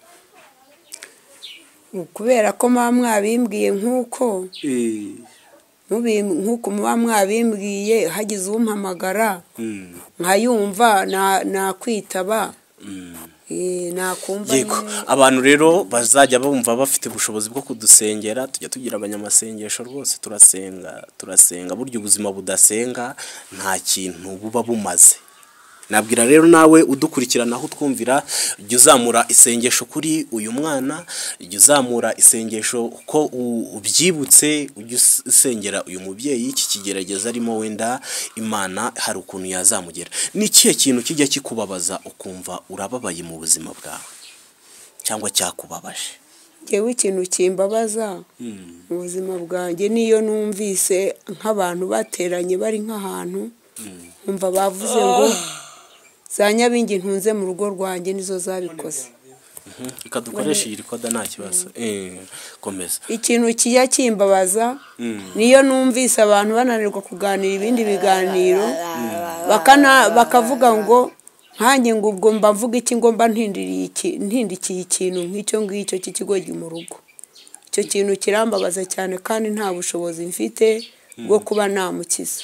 A: kubera ko muba mwabimbwiye nk'uko mubi- nk'uko muba mwabimbwiye hagize umpamagara
C: Mm,
A: nkayumva na- nakwitaba
C: mm.
A: Eh, nakumva
C: yego
A: nyine.
C: abantu rero bazajya bumva bafite ubushobozi bwo kudusengera tujya tugira abanyamasengesho rwose turasenga turasenga burya ubuzima budasenga nta kintu buba bumaze nabwira rero nawe udukurikirana aho utwumvira jya uzamura isengesho kuri uyu mwana jya uzamura isengesho ko u- ubyibutse ujya us- usengera uyu mubyeyi iki kigerageza arimo wenda imana hari ukuntu yazamugera ni ikihe kintu kijya kikubabaza ukumva urababaye mu buzima bwawe cyangwa cyakubabaje
A: njyewe ikintu kimbabaza mu buzima bwanjye niyo numvise nk'abantu bateranye bari nk'ahantu nkumva bavuze ngo za nyabingi ntunze mu rugo rwanjye nizo zabikoze
C: reka dukoreshe iyi rikoda nta kibazo Eh, komeza
A: ikintu kijya kimbabaza niyo numvise abantu bananirwa kuganira ibindi biganiro bakana- bakavuga ngo nkanjye ngo ubwo mba mvuga iki ngo mba ntindiriye iki- ntindikiye ikintu nk'icyo ngicyo cy'ikigogi mu rugo icyo kintu kirambabaza cyane kandi nta bushobozi mfite bwo kuba namukiza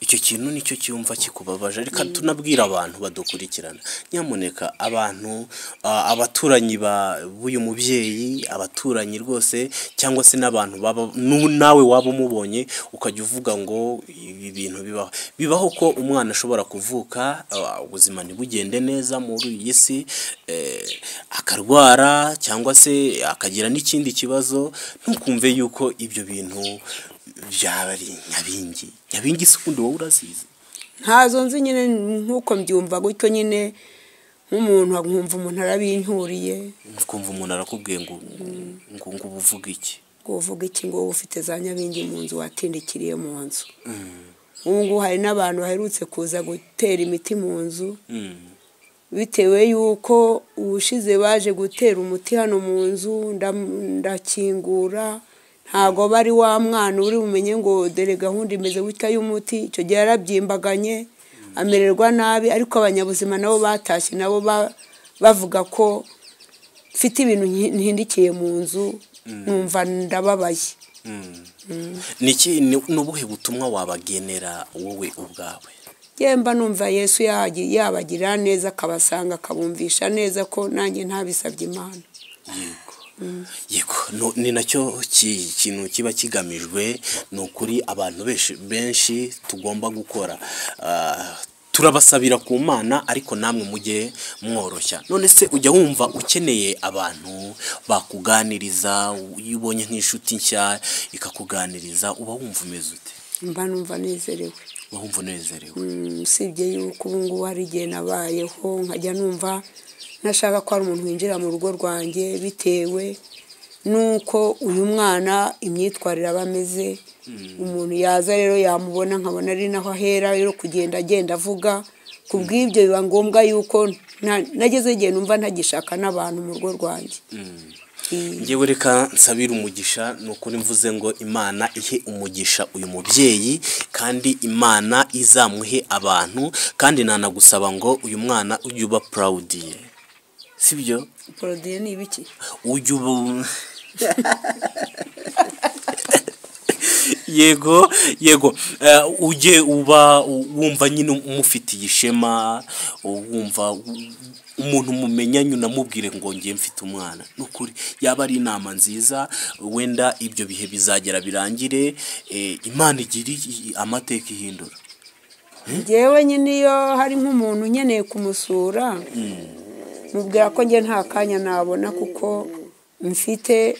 C: icyo kintu nicyo cyumva kikubabaje reka tunabwira abantu badukurikirana nyamuneka abantu ah, abaturanyi ba- b'uyu mubyeyi abaturanyi rwose cyangwa se n'abantu baba nu- nawe waba umubonye ukajya uvuga ngo ibi bintu bibaho bibaho ko umwana ashobora kuvuka ah, ubuzima ntibugende neza muri iyi si eh, akarwara cyangwa se akagira n'ikindi kibazo ntukumve yuko ibyo bintu byaba ari nyabingi nyabingi se ubundi wowe urazizi
A: ntazo nzi nyine nk'uko mbyumva gutyo nyine nk'umuntu nkumva umuntu arabincyuriye
C: ukumva umuntu arakubwiye ngo ngo ngo uba uvuga iki
A: ngo uvuga iki ngo wowe ufite za nyabingi mu nzu watindikiriye mu nzu ubu ngubu hari n'abantu baherutse kuza gutera imiti mu nzu bitewe y'uko ubushize baje gutera umuti hano mu nzu ndam- ndakingura ntabwo bari wa mwana uri bumenye ngo dore gahunda imeze gutya y'umuti icyo gihe yarabyimbaganye amererwa nabi ariko abanyabuzima nabo batashye nabo ba- bavuga ko mfite ibintu nki- ntindikiye mu nzu numva ndababaye
C: Niki- ni ni ubuhe butumwa wabagenera wowe ubwawe
A: yewe mba numva yesu yagi- yabagirira neza akabasanga akabumvisha neza ko nanjye ntabisabye imana
C: yego no- ni nacyo ki- kintu kiba kigamijwe ni ukuri abantu benshi benshi tugomba gukora Ah, turabasabira ku mana ariko namwe mujye mworoshya none se ujya wumva ukeneye abantu bakuganiriza iyo ubonye nk'inshuti nshya ikakuganiriza uba wumva umeze ute
A: mba numva nezerewe
C: uba wumva unezerewe
A: Mm, usibye yuko ubu ngubu hari igihe nabayeho nkajya numva ntashaka ko hari umuntu winjira mu rugo rwanjye bitewe n'uko uyu mwana imyitwarire aba ameze umuntu yaza rero yamubona nkabona ari naho ahera rero kugenda agenda avuga ku bw'ibyo biba ngombwa yuko nta- nageze igihe numva ntagishaka n'abantu mu rugo rwanjye Mm.
C: ngewe reka nsabire umugisha ni ukuri mvuze ngo imana ihe umugisha uyu mubyeyi kandi imana izamuhe abantu kandi nanagusaba ngo uyu mwana ujye uba purawudiye si byo
A: porodiyo ni ibiki
C: ujya ubu yego yego Eh, ujye uba wumva nyine umufitiye ishema wumva umuntu mumenyanye unamubwire ngo ngiye mfite umwana ni ukuri yaba ari inama nziza wenda ibyo bihe bizagera birangire eh, imana igira i- amateka ihindura
A: njyewe nyine iyo hari nk'umuntu nkeneye kumusura mubwira ko njye nta kanya nabona kuko mfite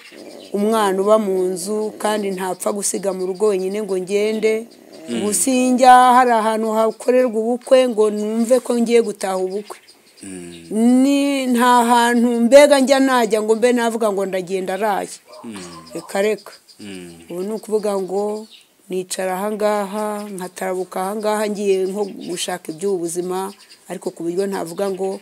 A: umwana uba mu nzu kandi ntapfa gusiga mu rugo wenyine ngo ngende ubu sinjya hari ahantu hakorerwa ubukwe ngo numve ko ngiye gutaha ubukwe ni nta hantu mbega njya najya ngo mbe navuga ngo ndagenda araye reka reka
C: Mm.
A: ubu ni ukuvuga ngo nicara ahangaha nkatarabuka ahangaha ngiye nko gushaka iby'ubuzima ariko ku buryo navuga ngo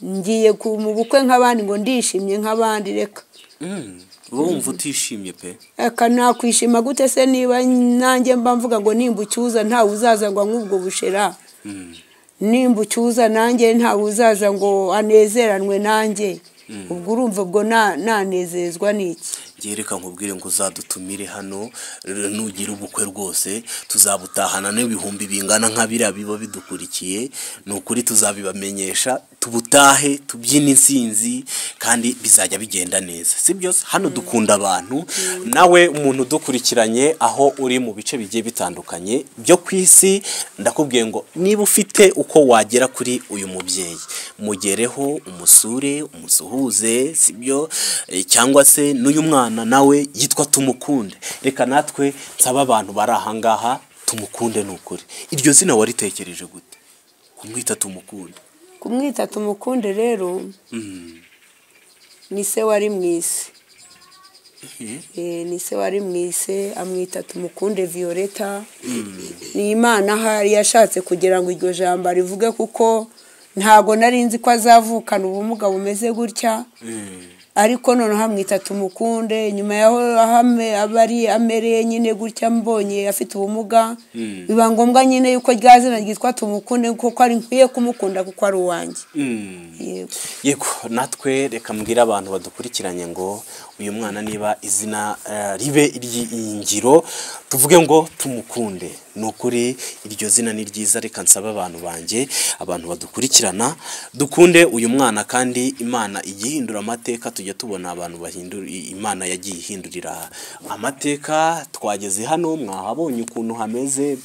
A: ngiye ku- mu bukwe nk'abandi ngo ndishimye nk'abandi reka
C: Mm. uba wumva utishimye pe
A: reka nakwishima gute se niba nanjye mba mvuga ngo nimba ucyuza ntawe uzaza ngo anywe ubwo bushera
C: Mm.
A: nimba ucyuza nanjye ntawe uzaza ngo anezeranwe nanjye ubwo urumva ubwo na- nanezezwa n'iki
C: njyewe reka nkubwire ngo uzadutumire hano r- nugira ubukwe rwose tuzabutahana n'ibihumbi bingana nka biriya biba bidukurikiye ni ukuri tuzabibamenyesha tubutahe tubyine insinzi kandi bizajya bigenda neza si byose hano dukunda abantu nawe umuntu udukurikiranye aho uri mu bice bigiye bitandukanye byo ku isi ndakubwiye ngo niba ufite uko wagera kuri uyu mubyeyi mugereho umusure umusuhuze si byo Eh, cyangwa se n'uyu mwana nawe yitwa tumukunde reka natwe nsaba abantu bari ahangaha tumukunde ni ukuri iryo zina waritekereje gute kumwita tumukunde
A: kumwita tumukunde rero
C: Mm.
A: ni se wari mu isi
C: Eh,
A: Eh, ni se wari mu isi amwita tumukunde violeta ni imana ahari yashatse kugira ngo iryo jambo rivuge kuko ntago nari nzi ko azavukana ubumuga bumeze gutya
C: eh,
A: ariko noneho amwita tumukunde nyuma yaho aho ame- aba ari amereye nyine gutya mbonye afite ubumuga
C: Mm.
A: biba ngombwa nyine yuko rya zina ryitwa tumukunde kuko ari nkwiye kumukunda kuko ari uwanjye
C: mm.
A: yego
C: yego natwe reka mbwire abantu badukurikiranye ngo uyu mwana niba izina eh, ribe iry'ingiro tuvuge ngo tumukunde ni ukuri iryo zina ni ryiza reka nsaba abantu banjye abantu badukurikirana dukunde uyu mwana kandi imana ijya ihindura amateka tujya tubona abantu bahindura imana yagiye ihindurira amateka twageze hano mwahabonye ukuntu hameze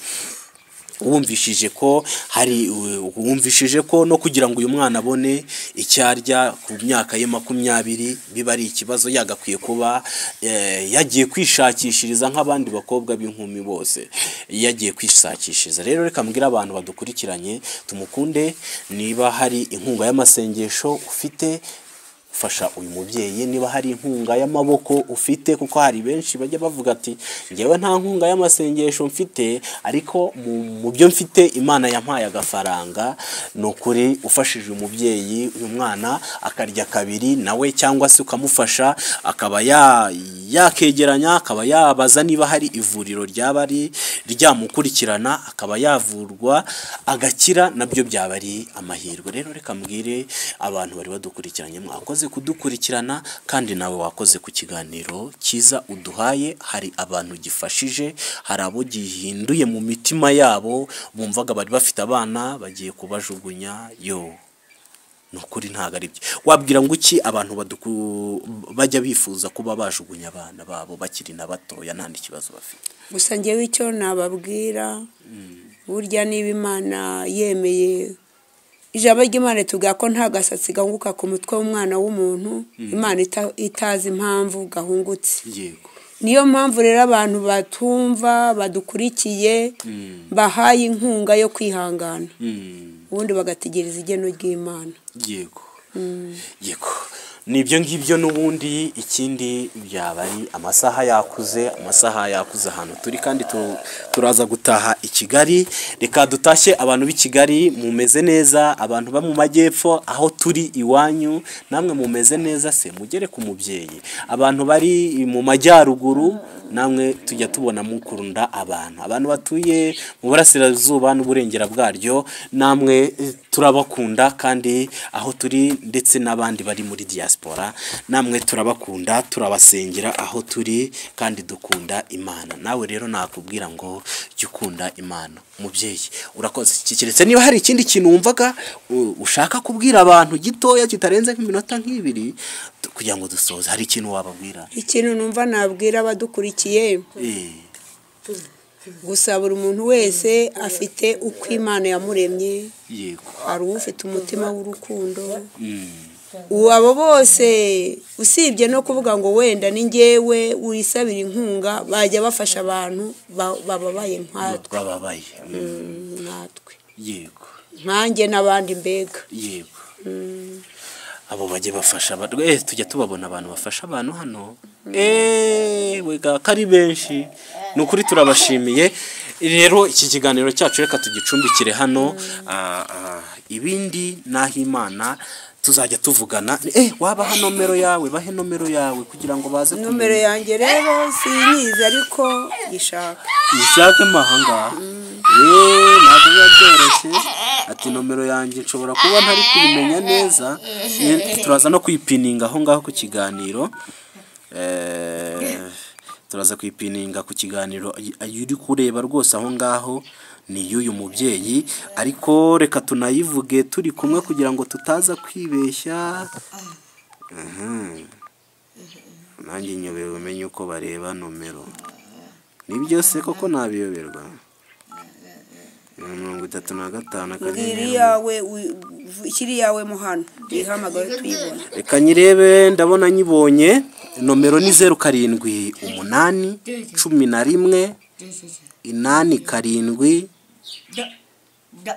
C: wumvishije ko hari wumvishije ko no kugira ngo uyu mwana abone icyo arya ku myaka ye makumyabiri biba ari ikibazo yagakwiye kuba eh, yagiye kwishakishiriza nk'abandi bakobwa b'inkumi bose yagiye kwishakishiriza rero reka mbwire abantu badukurikiranye tumukunde niba hari inkunga y'amasengesho ufite fasha uyu mubyeyi niba hari inkunga y'amaboko ufite kuko hari benshi bajya bavuga ati ngewe nta nkunga y'amasengesho mfite ariko mu- mu byo mfite imana yampaye agafaranga ni ukuri ufashije umubyeyi uyu mwana akarya kabiri nawe cyangwa se ukamufasha akaba ya- yakegeranya akaba yabaza niba hari ivuriro ryaba ari ryamukurikirana akaba yavurwa agakira nabyo byaba ari amahirwe rero reka mbwire abantu bari badukurikiranye mwakoze kudukurikirana kandi nawe wakoze ku kiganiro cyiza uduhaye hari abantu gifashije hari abo gihinduye mu mitima yabo bumvaga bari bafite abana bagiye kubajugunya yo ni ukuri ntabwo ari byo wabwira ngo iki abantu baduku- bajya bifuza kuba bajugunya abana babo bakiri na batoya nta n'ikibazo bafite
A: gusa ngewe icyo nababwira burya niba imana yemeye ijambo ry'imana itubwira ko nta gasatsi gahunguka ku mutwe w'umwana w'umuntu imana ita- itazi impamvu gahungutse
C: yego
A: niyo mpamvu rero abantu batumva badukurikiye bahaye inkunga yo kwihangana
C: Mm,
A: ubundi bagategereza igeno ry'imana
C: yego yego nibyo ngibyo n'ubundi ikindi byaba ari amasaha yakuze amasaha yakuze ahantu turi kandi tu- turaza gutaha i kigali reka dutashye abantu b'i kigali mumeze neza abantu bo mu majyepfo aho turi iwanyu namwe mumeze neza se mugere ku mubyeyi abantu bari mu majyaruguru namwe tujya tubona mukunda abantu abantu batuye mu burasirazuba n'uburengera bwaryo namwe eh, turabakunda kandi aho turi ndetse n'abandi bari muri diaspora namwe turabakunda turabasengera aho turi kandi dukunda imana nawe rero nakubwira ngo jya ukunda imana mubyeyi urakoze Ki- keretse niba hari ikindi kintu wumvaga u- ushaka kubwira abantu gitoya kitarenze nk'iminota nk'ibiri tu- kugira ngo dusoze hari ikintu wababwira
A: ikintu numva nabwira abadukurikiye
C: Eh,
A: gusa buri muntu wese afite uko imana yamuremye
C: yego
A: hari ufite umutima w'urukundo
C: Mm,
A: ubu abo bose usibye no kuvuga ngo wenda ni ngewe wisabira inkunga bajya bafasha abantu ba- bababaye nkatwe
C: bababaye Mm,
A: nkatwe
C: yego
A: nkanjye n'abandi mbega
C: yego abo bajye bafasha abantu eh tujya tubabona abantu bafasha abantu hano eee wega ko ari benshi ni ukuri turabashimiye rero iki kiganiro cyacu reka tugicumbikire hano Ah, ah, ibindi n'aho imana tuzajya tuvugana eh wabaha nomero yawe bahe nomero yawe kugira ngo baze
A: nomero yanjye rero sinyizi ariko gishaka
C: ushake mahanga yeee ntabwo biba byoroshye ati nomero yanjye nshobora kuba ntari kuyimenya neza Eh, turaza no kuyipininga aho ngaho ku kiganiro Eh, turaza kuyipininga ku kiganiro iyo uri kureba rwose aho ngaho ni y'uyu mubyeyi ariko reka tunayivuge turi kumwe kugira ngo tutaza kwibeshya Mhm. nanjye nyobewe umenye uko bareba nomero ni byose koko nabiyoberwa mirongo itatu na gatanu
A: mbwira
C: akanyenyeri
A: iyawe wi- ikiri iyawe mo hano ihamagare tuyibone
C: reka nyirebe ndabona nyibonye nomero ni zeru karindwi umunani cumi na rimwe inani karindwi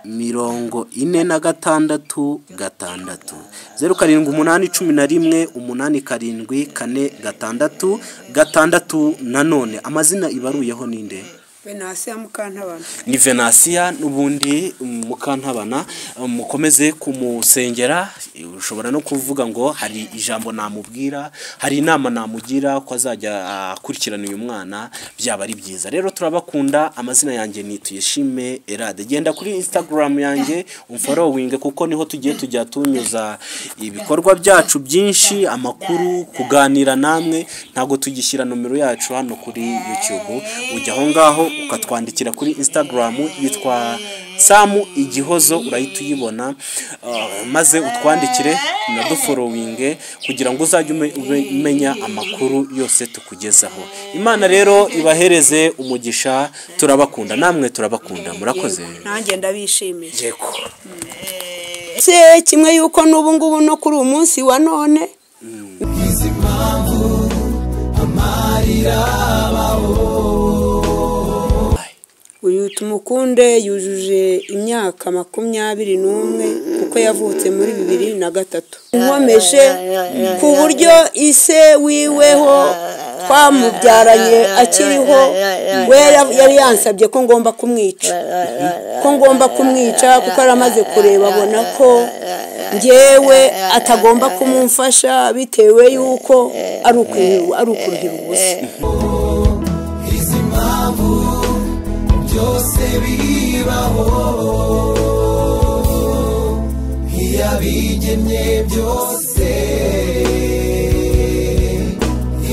C: mirongo ine na gatandatu gatandatu zeru karindwi umunani cumi na rimwe umunani karindwi kane gatandatu gatandatu nanone amazina ibaruyeho ni nde
A: venasi ya mukantabana
C: ni venasiya n'ubundi mukantabana mukomeze kumusengera ushobora no kuvuga ngo hari ijambo namubwira hari inama namugira ko azajya akurikirana uyu mwana byaba ari byiza rero turabakunda amazina yanjye ni tuyishime erade genda kuri instagram yanjye umforowinge kuko niho tugiye tujya tunyuza ibikorwa byacu byinshi amakuru kuganira namwe ntabwo tugishyira nomero yacu hano kuri youtube ujya aho ngaho ukatwandikira kuri instagram yitwa samu igihozo urahita uyibona uh, maze utwandikire unaduforowinge kugira ngo uzajye ume- ube- umenya amakuru yose tukugezaho imana rero ibahereze umugisha turabakunda namwe turabakunda murakoze
A: nanjye ndabishimiye
C: yego
A: se kimwe yuko n'ubu ngubu no kuri uyu munsi wa none uyu tumukunde yujuje imyaka makumyabiri n'umwe kuko yavutse muri bibiri na gatatu nkomeje ku buryo ise wiweho twamubyaranye akiriho we yari- yari yansabye ko ngomba kumwica ko ngomba kumwica kuko yari amaze kureba abona ko ngewe atagomba kumumfasha bitewe y'uko ari ukurihira ari ukurihira ubusa
B: izi mpamvu byose bibaho ntiyabigennye byose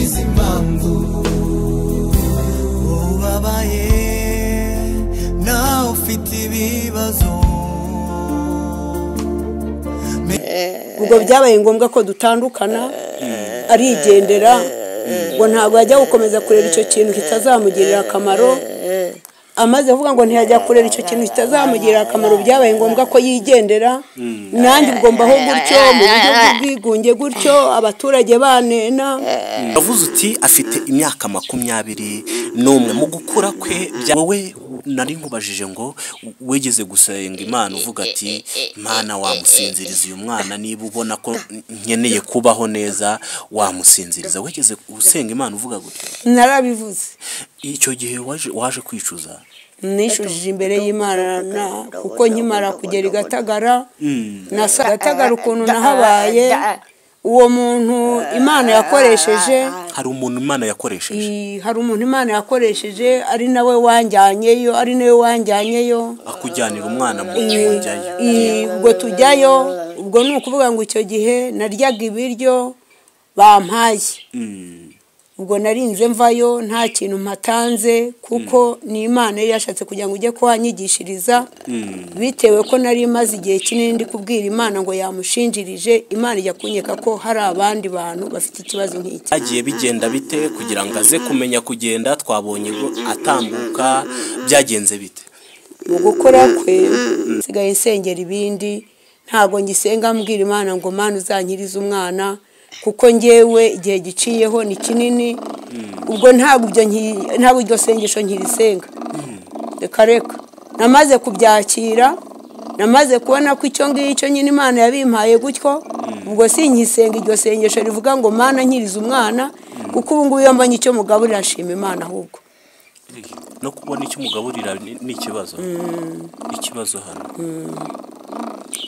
B: izi mpamvu ubabaye nawe ufite ibibazo
A: ubwo byabaye ngombwa ko dutandukana arigendera ngo ntabwo yajya gukomeza kureba icyo kintu kitazamugirira akamaro amaze kuvuga ngo ntiyajya kureba icyo kintu kitazamugirira akamaro byabaye ngombwa ko yigendera nanjye ubwo mbaho gutyo mu buryo bw'ubwigunge gutyo abaturage banena
C: Yavuze uti afite imyaka makumyabiri n'umwe mu gukura kwe bya- wowe nari nkubajije ngo wigeze gusenga imana uvuga ati imana wamusinziriza uyu mwana niba ubona ko nkeneye kubaho neza wamusinziriza wigeze gusenga imana uvuga gutya
A: narabivuze
C: icyo gihe waje waje kwicuza
A: nishujije imbere y'imana na- kuko nkimara kugera i gatagara nasa gatagara ukuntu nahabaye uwo muntu imana yakoresheje
C: hari umuntu imana yakoresheje
A: i- hari umuntu imana yakoresheje ari nawe wanjyanyeyo ari nawe wanjyanyeyo
C: akujyanira umwana mu
A: I-
C: mujyayo
A: i- ubwo tujyayo ubwo ni ukuvuga ngo icyo gihe naryaga ibiryo bampaye
C: Mm.
A: ubwo narinze mvayo nta kintu mpatanze kuko ni imana yari yashatse kugira ngo ujye kuhanyigishiriza bitewe ko nari maze igihe kinini ndi kubwira imana ngo yamushinjirije imana ijya kunyeka ko hari abandi bantu bafite ikibazo nk'iki
C: byagiye bigenda bite kugira ngo aze kumenya kugenda twabonye ngo atambuka byagenze bite
A: mu gukora kwe nsigaye nsengera ibindi ntabwo ngisenga mbwira imana ngo mana uzankirize umwana kuko ngewe igihe giciyeho ni kinini ubwo ntabwo ibyo nki- ntabwo iryo sengesho nkirisenga reka reka namaze kubyakira namaze kubona ko icyo ngicyo nyine imana yabimpaye gutyo ubwo sinkisenga iryo sengesho rivuga ngo mana nkiriza umwana kuko ubu ngubu iyo mbonye icyo mugaburira ashima imana ahubwo
C: no kubona icyo umugaburira ni ni ikibazo ikibazo hano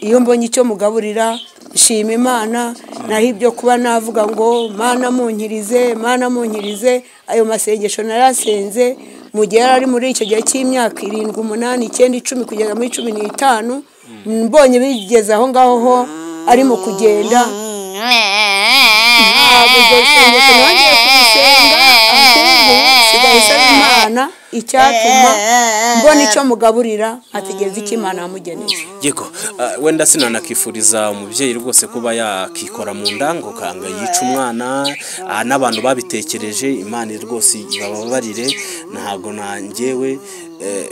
A: iyo mbonye icyo mugaburira nshima imana naho ibyo kuba navuga ngo mana munkirize mana munkirize ayo masengesho narasenze mu gihe yari ari muri icyo gihe cy'imyaka irindwi umunani icyenda icumi kugeza muri cumi n'itanu mbonye bigeze aho ngaho ho ari mu kugenda ntabwo iryo sengesho nongeye kurisenga ahubwo nsigaye nsaba imana icyatuma mbona icyo mugaburira ategereza icyo imana yamugeneye
C: yego ah, wenda sinanakifuriza umubyeyi rwose kuba yakikora mu ndango kanga yica umwana ah, n'abantu babitekereje imana rwose ibababarire ntabwo nanjyewe eh,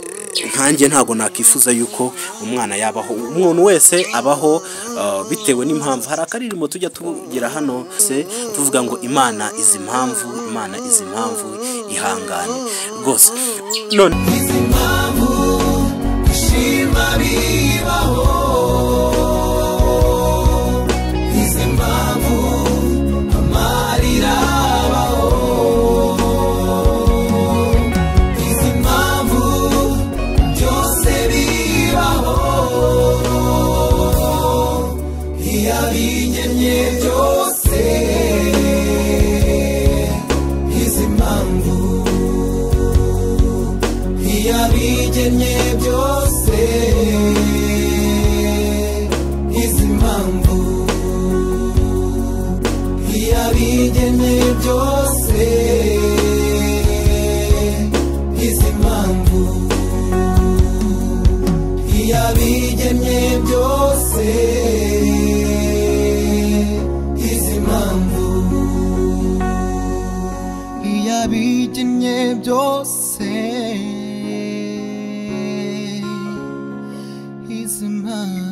C: nkanjye ntabwo nakifuza yuko umwana yabaho umuntu wese abaho ah, bitewe n'impamvu hari akaririmbo tujya tugira hano se tuvuga ngo imana izi impamvu imana izi impamvu ihangane rwose none
B: izi mpamvu shima bibaho izi mpamvu amarira abaho izi mpamvu byose bibaho iyo abigennye byose izi mpamvu ntiyabigennye byose izi mpamvu ntiyabigennye byose izi mpamvu ntiyabigennye byose izi mpamvu iyabigennye byose izi mpamvu